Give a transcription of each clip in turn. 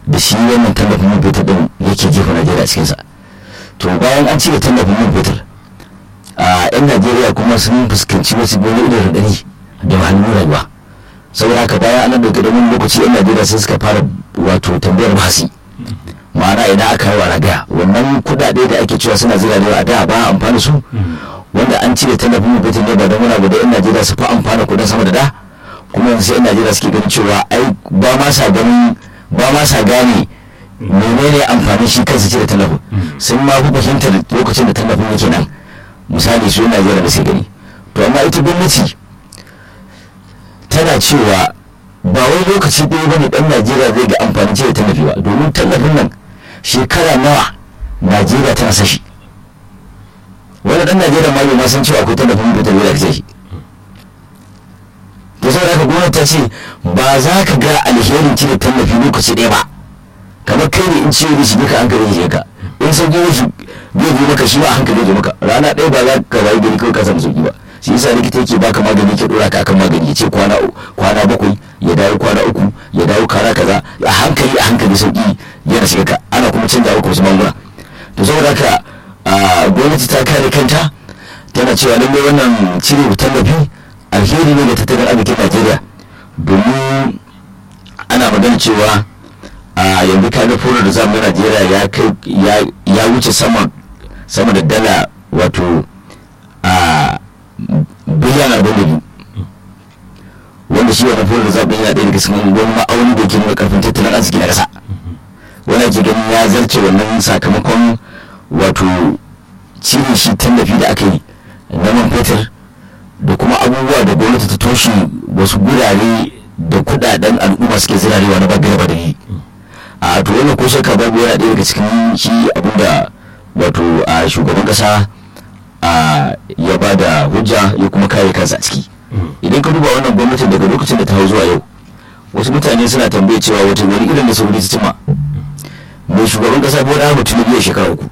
da shi wannan tallafin man fetur din yake jefa najeriya a cikinsa to bayan an cire tallafin man fetur a yan najeriya kuma sun fuskanci wasu wani irin radari da wahalhalun rayuwa saboda haka bayan an dauke da wani lokaci yan najeriya sai suka fara wato tambayar bahasi ma'ana idan aka yi wa ragaya wannan kudade da ake cewa suna zira da a da ba amfani su wanda an cire tallafin man fetur ne ba don wani abu da yan najeriya su fi amfana kudin sama da da kuma yanzu yan najeriya suke ganin cewa ai ba ma sa ganin ba ma sa gane menene amfanin shi kansa cire tallafin sun ma fi fahimtar lokacin da tallafin yake nan misali su yan najeriya da sai gani to amma ita gwamnati tana cewa ba wai lokaci ɗaya ba ne ɗan najeriya zai ga amfanin cire tallafi ba domin tallafin nan shekara nawa najeriya tana sashi wani ɗan najeriya ma bai ma san cewa akwai tallafin da tallafi da ake shi to saboda haka gwamnati ta ce ba za ka ga alherin cire tallafi lokaci ɗaya ba kamar kai ne in ciwo da shi duka hankali shi ka in sauki shi zai zo maka shi ba hankali zai maka rana ɗaya ba za ka wayi gari kawai ka samu sauki ba shi yasa likita yake baka magani ke dora ka akan magani ya ce kwana kwana bakwai ya dawo kwana uku ya dawo kwana kaza a hankali a hankali sauki yana shiga ka ana kuma canza maka wasu magunguna to saboda haka gwamnati ta kare kanta tana cewa lallai wannan cire tallafi alheri ne ga tattalin arzikin najeriya domin ana magana cewa a yanzu kaga fura da zamu najeriya ya kai ya wuce sama sama da dala wato a biliyan arba'in da biyu wanda shi wani fura da zamu yana ɗaya daga cikin wani ma'auni da ke nuna karfin tattalin arziki na ƙasa wani ake ganin ya zarce wannan sakamakon wato cire shi tallafi da aka yi na man fetur da kuma abubuwa da gwamnati ta toshe wasu gurare da kudaden al'umma suke zirarewa na bagare ba da yi a to wannan ko shakka babu yana ɗaya daga cikin shi abinda wato a shugaban kasa a ya ba da hujja ya kuma kare kansa a ciki idan ka duba wannan gwamnatin daga lokacin da ta hau zuwa yau wasu mutane suna tambaye cewa wata wani irin da sauri ta cima mai shugaban kasa bola ahmad tinubu ya shekara uku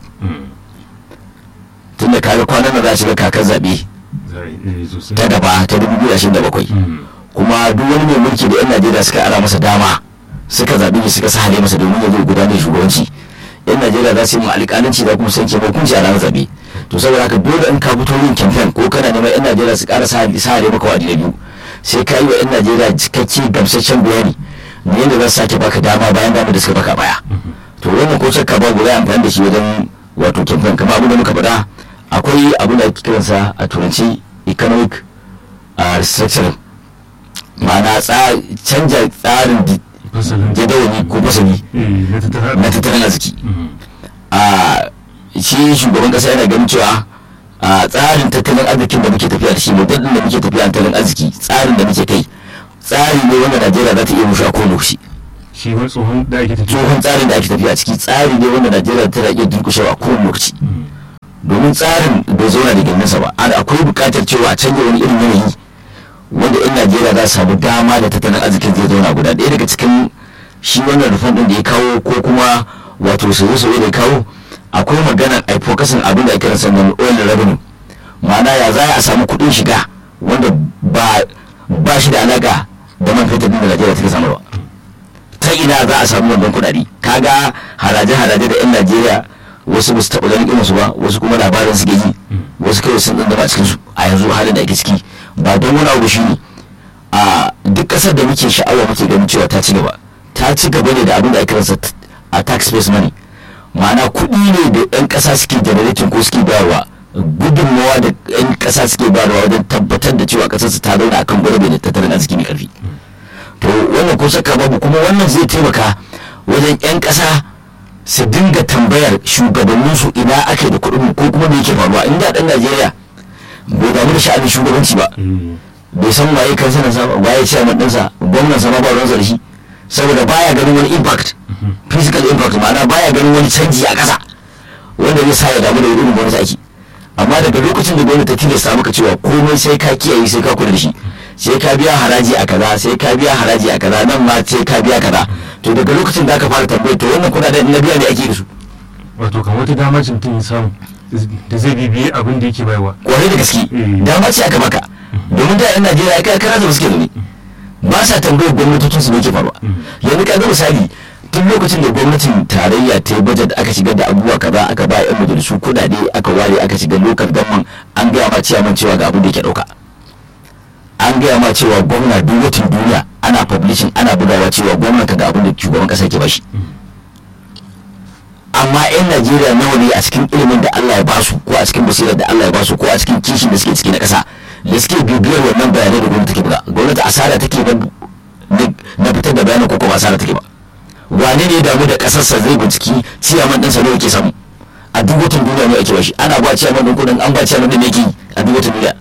tunda kaga kwanan nan za a shiga kakar zaɓe ta gaba ta 2027 kuma duk wani mai mulki da 'yan najeriya suka ara masa dama suka zaɓi shi suka sahale masa domin ya zo gudanar shugabanci 'yan najeriya za su yi alƙalanci da kuma sanke hukunci a ranar zaɓe to saboda haka dole in ka fito yin kamfen ko kana neman 'yan najeriya su ƙara sahale maka wadi na biyu sai ka yi wa 'yan najeriya cikakke gamsasshen bayani da yadda za su sake baka dama bayan dama da suka baka baya to wannan ko shakka babu ya amfani da shi wajen wato kamfen kamar abin da muka faɗa akwai abin da ake kiransa a turanci economic uh, restructuring ma'ana canja tsarin jadawali ko fasali na tattalin arziki a shi shugaban kasa yana ganin cewa a tsarin tattalin arzikin da muke tafiya da shi model da muke tafiya tattalin arziki tsarin da muke kai tsari ne wanda najeriya za ta iya musha ko lokaci shi wani tsohon da ake tafiya tsohon tsarin da ake tafiya ciki tsari ne wanda najeriya tana iya durkushewa a kowane lokaci domin tsarin bai zauna da gindinsa ba akwai buƙatar cewa a canja wani irin yanayi wanda yan najeriya za su samu dama da tattalin arzikin zai zauna guda ɗaya daga cikin shi wannan rufan ɗin da ya kawo ko kuma wato sauye-sauye da ya kawo akwai maganar a fokasin abin da ake rasa na oil revenue ma'ana ya za a samu kuɗin shiga wanda ba shi da alaƙa da man fetur ɗin da najeriya take samarwa ta ina za a samu wannan kuɗaɗe kaga haraje-haraje da yan najeriya wasu ba su taɓa ganin irinsu ba wasu kuma labarin suke ji wasu kawai sun ɗan a cikinsu a yanzu halin da ake ciki ba don wani abu shi ne a duk ƙasar da muke sha'awa muke ganin cewa ta ci gaba ta ci gaba ne da abin da ake rasa a tax based money ma'ana kuɗi ne da 'yan ƙasa suke generating ko suke bayarwa gudunmawa da 'yan ƙasa suke bayarwa wajen tabbatar da cewa ƙasarsu ta zauna akan gwarabe da tattalin arziki mai ƙarfi to wannan ko saka babu kuma wannan zai taimaka wajen 'yan ƙasa su dinga tambayar shugabanninsu ina ake da kuɗin ko kuma me yake faruwa in da ɗan najeriya bai damu da sha'anin shugabanci ba bai san waye kansanan sa ba waye chairman ɗinsa gwamnan sa ma ba ruwansa da shi saboda baya ganin wani impact physical impact ma'ana baya ganin wani canji a ƙasa wanda zai sa ya damu da irin gwamnati ake amma daga lokacin da gwamnati ta tilasta maka cewa komai sai ka kiyaye sai ka kula da shi sai ka biya haraji a kaza sai ka biya haraji a kaza nan ma sai ka biya kaza to daga lokacin da aka fara tambayar to wannan kuɗaɗen na biya ne ake da su wato kan wata dama ce mutum ya samu da zai bibiye abin da yake bayarwa kwarai da gaske dama ce aka maka domin da yan najeriya kai kara da suke zaune ba sa tambayar gwamnatocin su ne ke faruwa yanzu ka ga misali tun lokacin da gwamnatin tarayya ta yi bajet aka shigar da abubuwa kaza aka ba yan majalisu kudade aka ware aka shiga lokal gamman an gaya ma ciyaman cewa ga abin da yake dauka an gaya ma cewa gwamna duk watan duniya ana publishing ana bugawa cewa gwamna ka ga abin da shugaban kasa ke bashi amma yan najeriya nawa ne a cikin ilimin da allah ya basu ko a cikin basirar da allah ya basu ko a cikin kishin da suke ciki na kasa da suke bibiyar wannan bayanai da gwamnati take buga gwamnati asara take ba na fitar da bayanan ko kuma asara take ba wane ne ya damu da kasarsa zai binciki ciyaman ɗinsa ne yake samu a duk watan duniya ne ake bashi ana ba ciyaman ɗin kudin an ba ciyaman ɗin ne yake a duk watan duniya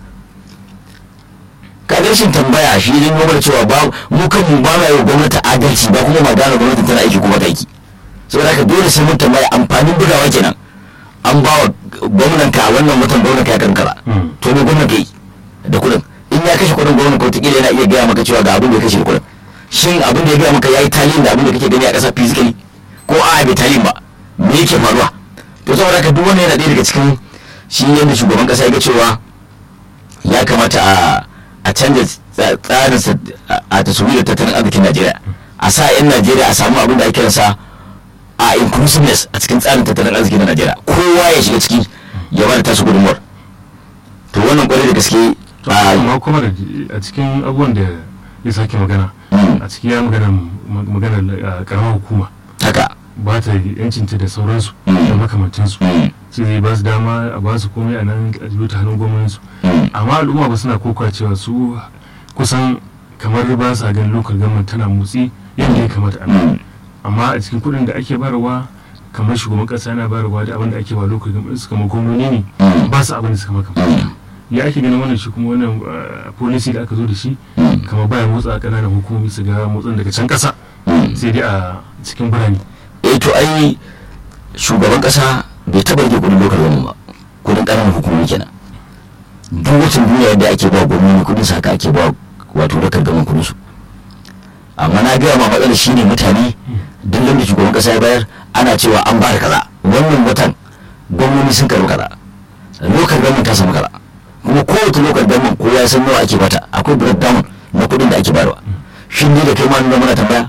ka rashin tambaya shi ne nuna cewa ba mu kan mu ba ma yi gwamnati adalci ba kuma ma gane gwamnati tana aiki kuma ta aiki saboda haka dole sai mun tambaya amfanin bugawa kenan an ba wa gwamnan ka wannan watan gwamnan ka ya kankara to ne gwamnan ka yi da kudin in ya kashe kudin gwamnan ko tikila yana iya gaya maka cewa ga abin da ya kashe da kudin shin abin da ya gaya maka ya yi talin da abin da kake gani a ƙasa physically ko a bai talin ba me yake faruwa to saboda haka duk wannan yana ɗaya daga cikin shi yadda shugaban ƙasa ya ga cewa ya kamata a a canza tsarin a taswirar tattalin arzikin najeriya a sa 'yan najeriya a samu abin da ake kiransa a inclusiveness a cikin tsarin tattalin arzikin na najeriya kowa ya shiga ciki ya bada tasu gudunmuwar to wannan kwarai da gaske amma kuma da a cikin abubuwan da ya sake magana a cikin ya magana magana karamar hukuma haka ba ta yancinta da sauransu da makamantansu sai zai ba su dama a ba su komai a nan a jiyo ta hannun gwamnatinsu amma al'umma ba suna koka cewa su kusan kamar ba sa ganin lokal government tana motsi yadda ya kamata a nan amma a cikin kuɗin da ake bayarwa kamar shugaban ƙasa yana bayarwa da abin da ake ba lokal government su kamar gwamnoni ne ba su abin da suka maka ya ake ganin wannan shi kuma wannan policy da aka zo da shi kamar baya motsa ƙananan hukumomi su ga motsin daga can ƙasa sai dai a cikin birane eh to ai shugaban kasa bai taba rike kudin lokal gwamnati ba kudin ƙananan hukumomi kenan duk watan duniya yadda ake ba gwamnati kudin sa haka ake ba wato lokal gwamnati kudin su amma na gaya ma matsalar shine mutane duk da shugaban kasa ya bayar ana cewa an ba da kaza wannan watan gwamnati sun karbi kaza lokal gwamnati ta samu kaza kuma kowace lokal gwamnati kowa ya san nawa ake bata akwai breakdown na kudin da ake bayarwa shin ni da kai ma nuna muna tambaya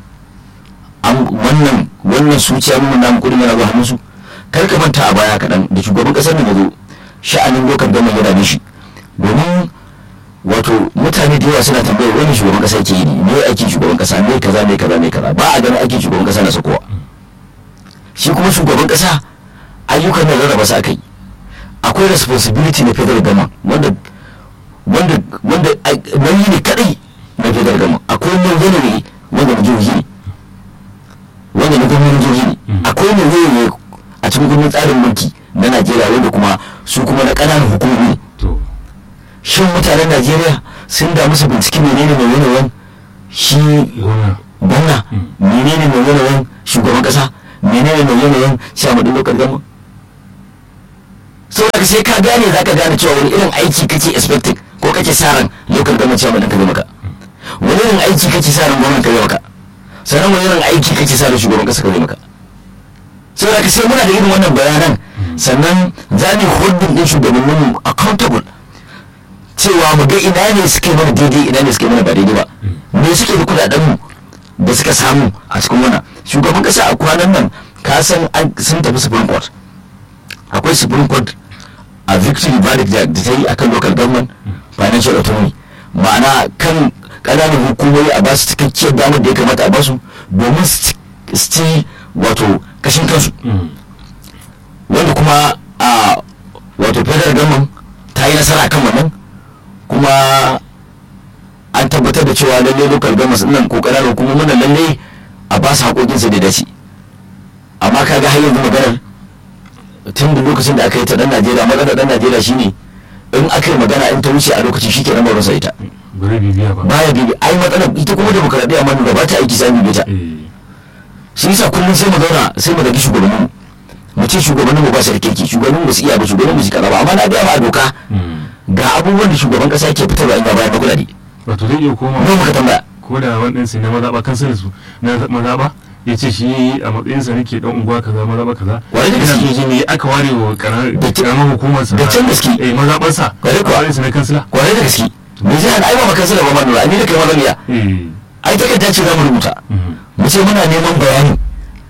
wannan wannan suciya mun namu kudin yana zuwa hannunsu kar ka manta a baya kaɗan da shugaban ƙasar nan ya zo sha'anin lokal gama ya dame shi domin wato mutane da yawa suna tambayar wani shugaban ƙasa yake yi ne me aikin shugaban ƙasa me kaza me kaza me kaza ba a ganin aikin shugaban ƙasa na sakowa shi kuma shugaban ƙasa ayyukan da rarraba su akai akwai responsibility na federal government wanda wanda wanda nauyi ne kadai na federal government akwai nauyi ne wanda na jihohi ne wanda na gwamnatin jihohi ne akwai ne zai ne a cikin gwamnatin tsarin mulki na najeriya wanda kuma su kuma na ƙananan hukumomi ne shin mutanen najeriya sun damu su binciki menene mai yanayin shi gwamna menene mai yanayin shugaban ƙasa menene mai yanayin shamadin lokal gama sau da sai ka gane za ka gane cewa wani irin aiki kake expecting ko kake sa ran lokal gama cewa ka zai maka wani irin aiki kake sa ran gwamnan ka zai maka sannan wani irin aiki kake sa ran shugaban kasa ka zai maka sau da sai muna da irin wannan bayanan sannan za mu holding din shugabannin mu accountable cewa mu ga ina ne suke mana daidai ina ne suke mana ba daidai ba me suke da kudaden mu da suka samu a cikin wannan shugaban kasa a kwanan nan ka san sun tafi supreme court akwai supreme court a victory verdict da ta yi akan local government financial autonomy ma'ana kan ƙananan hukumomi a basu cikakkiyar damar da ya kamata a basu domin su ci wato kashin kansu wanda kuma a wato federal government ta yi nasara kan wannan kuma an tabbatar da cewa lalle local government nan ko ƙananan hukumomin nan lalle a ba su haƙoƙinsu da dace amma kaga har yanzu maganar tun da lokacin da aka yi ta dan najeriya magana dan najeriya shine in aka yi magana in ta wuce a lokacin shi ke nan ba ita bari bibiya ba baya bibi ai matsalar ita kuma demokaradiyya ma da ba ta aiki sai bibi ta shi yasa kullum sai mu zauna sai mu dagi shugabannin mu ce shugabannin mu ba su da kirki shugabannin mu su iya ba shugabannin mu su kaza ba amma na ga ma a doka ga abubuwan da shugaban kasa ke fitarwa in ba bayar da kudade wato zai iya koma mu muka tambaya ko da wani ɗinsa na mazaɓa kansa su na mazaɓa ya ce shi a matsayinsa nake dan unguwa kaza mazaɓa kaza Wani da gaske. ina so shi ne aka ware wa Da ce- karamar hukumarsa da can gaske. eh mazaɓarsa Wani kuwa. a matsayinsa na kansila kwarai da gaske me zai hana ai ba makansa da ba manura ni da kai mazaniya eh ai takarda ce za mu rubuta mhm. mu ce muna neman bayani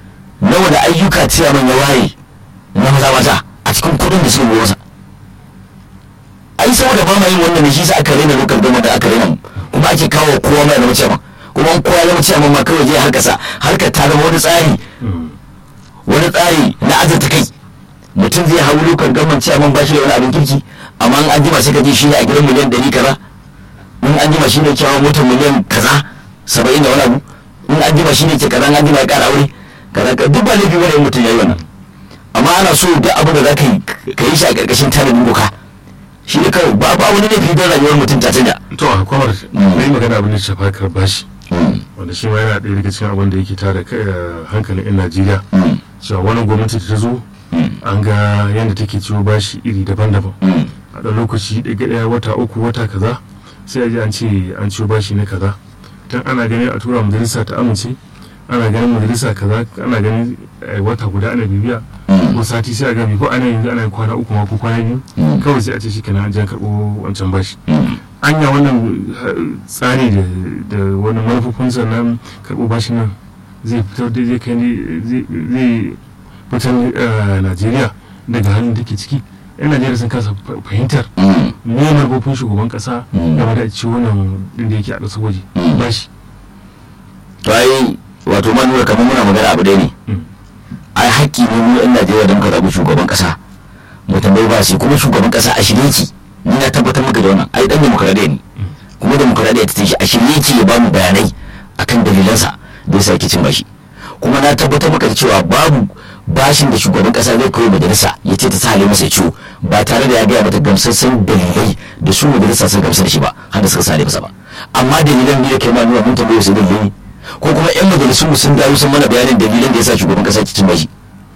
ayyuka ciyaman ya waye na maza maza a cikin kudin da suka masa ai saboda ba ma yin wannan ne shi sa aka rena lokal gama da aka rena mu kuma ake kawo kowa mai zama ciyaman kuma an kowa zama ciyaman ma kawai je harkasa harkar ta zama wani tsari wani tsari na azurta kai mutum zai hau lokal gama ciyaman ba shi da wani abin kirki amma an jima sai ka ji shi ne a gidan miliyan ɗari kaza in an jima shi ne kyawa motar miliyan kaza saba'in da wani abu in an jima shi ne ke kaza an jima ya ƙara aure kaza duk ba laifi wani mutum ya yi wannan amma ana so duk abin da za ka yi ka yi shi a ƙarƙashin tanadin doka shi ne kawai ba ba wani laifi don rayuwar mutum ta canja. to a kwamar na yi magana abin da shafa karbashi wanda shi ma yana ɗaya daga cikin abin da yake tada hankalin 'yan najeriya cewa wani gwamnati ta zo an ga yadda take ciwo bashi iri daban-daban a ɗan lokaci ɗaya wata uku wata kaza sai a ji an ce an ciwo bashi na kaza tun ana ganin a tura majalisa ta amince ana ganin majalisa kaza ana ganin wata guda ana bibiya ko sati sai a gami ko ana yanzu ana kwana uku ma ko kwana biyu kawai sai a ce shi kenan an jan karɓo wancan bashi anya wannan tsari da wani manufofin sannan karɓo bashi nan zai fitar da zai kai zai fitar najeriya daga halin da ke ciki yan najeriya sun kasa fahimtar me manufofin shugaban kasa game da ci wannan din da yake a ƙasar waje bashi to ai wato ma nuna kamar muna magana abu dai ne ai haƙƙi ne mu yan najeriya da muka zaɓi shugaban kasa mu tambayi ba shi kuma shugaban kasa a shirye ki ni na tabbatar maka da wannan ai dan demokradiyya ne kuma demokradiyya ta tashi a shirye ki ya ba mu bayanai akan dalilansa da yasa yake cin bashi kuma na tabbatar maka da cewa babu bashin da shugaban kasa zai koyi majalisa ya ce ta sa halin masa ciwo ba tare da ya gaya mata gamsassan dalilai da su majalisa sun gamsar da shi ba har da suka sa masa ba amma dalilan ne da kai ma nuna mun tambaye su dalilai ko kuma yan majalisun mu sun dawo sun mana bayanin dalilan da yasa shugaban kasa ke cin bashi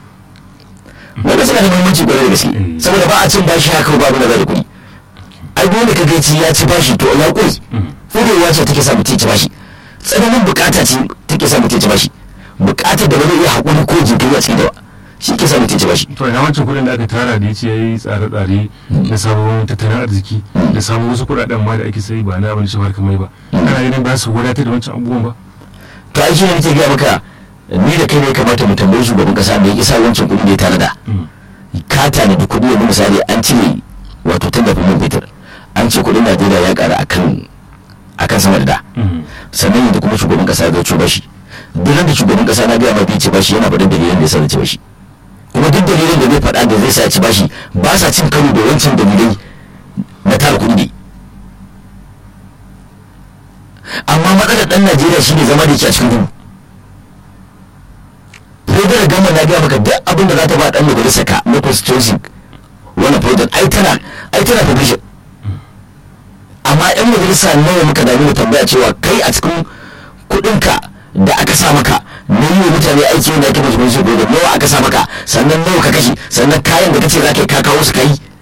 wanda suna da muhimmanci kwarai da gaske saboda ba a cin bashi haka ba abin da zai kuɗi ai dole ka gaici ya ci bashi to ya kuri furewa ce take sa mutum ci bashi tsananin bukata ce take sa mutum ci bashi bukatar da ba zai iya haƙuri ko jinkiri a cikin da ba shi ke sa mutum ci bashi to ina wancan kuɗin da aka tara da ya ce ya yi tsare-tsare na sabon tattalin arziki da samun wasu kuɗaɗen ma da ake sai ba na abin shafar kamar ba ana ganin ba su wadatar da wancan abubuwan ba to ai shi ne nake gaya maka ni da kai ne kamata mu tambayi shugaban kasa da ya isa wancan kuɗi da ya tare da ka tanadi kuɗi yanzu misali an cire wato tallafin man fetur an ce kuɗin najeriya ya ƙara akan akan sama da da sannan yanzu kuma shugaban kasa ya zo bashi duk da shugaban kasa na gaya ma bai ci bashi yana faɗin dalilan da ya sa ci bashi kuma duk dalilin da zai faɗa da zai sa ci bashi ba sa cin karo da wancan dalilai na tara kuɗi ne amma matsalar ɗan najeriya shine zama da ke a cikin duhu federal gama na gaya maka duk abin da za ta ba ɗan majalisa ka na constituency wani project ai tana ai tana publishing amma yan majalisa nawa muka dami mu tambaya cewa kai a cikin kuɗinka da aka sa maka na yi wa mutane aiki wanda ake musu musu nawa aka sa maka sannan nawa ka kashe sannan kayan da kace za ka yi ka kawo su kai